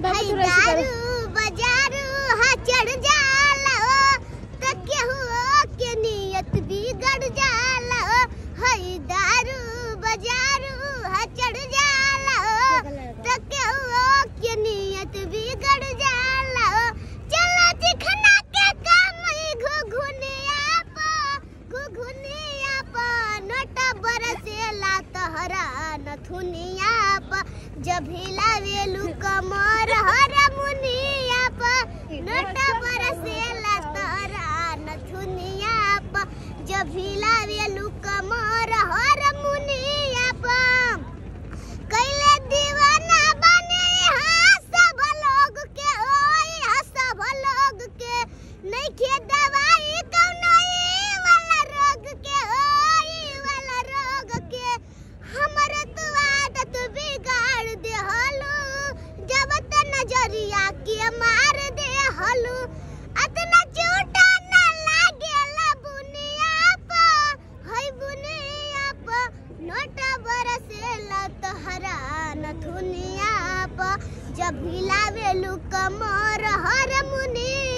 बाबू हई थोड़ा सी दारू करो। बजारू हा चढ़ जाला ओ त केहू के नियत बिगड़ जाला ओ हई दारू बजारू हा चढ़ जाला ओ त केहू के नियत बिगड़ जाला ओ चलो चिखना के काम घुघुनिया पा घुघुनिया पा नोटा बरसेला तहरा नथुनिया पा जब हिलावेलू कमर हर मुनिया पा नोटा बरसेला तहरा नथुनिया पा जब हिलावेलू कमर हर मुनिया पा कैले दीवाना बने यहाँ सब लोग के ओए यहाँ सब लोग के नहीं खे दवाई कौनो ई वाला रोग के ओए ई वाला रोग के हमर तो आदत बिगाड़ दे हलू जब त नजरिया के मार दे हलू अतना झूठा ना लागेला बुनिया पा हई बुनिया पा नोटा बरसेला तहरा नथुनिया पा जब हिलावेलू कमर हर मुनिया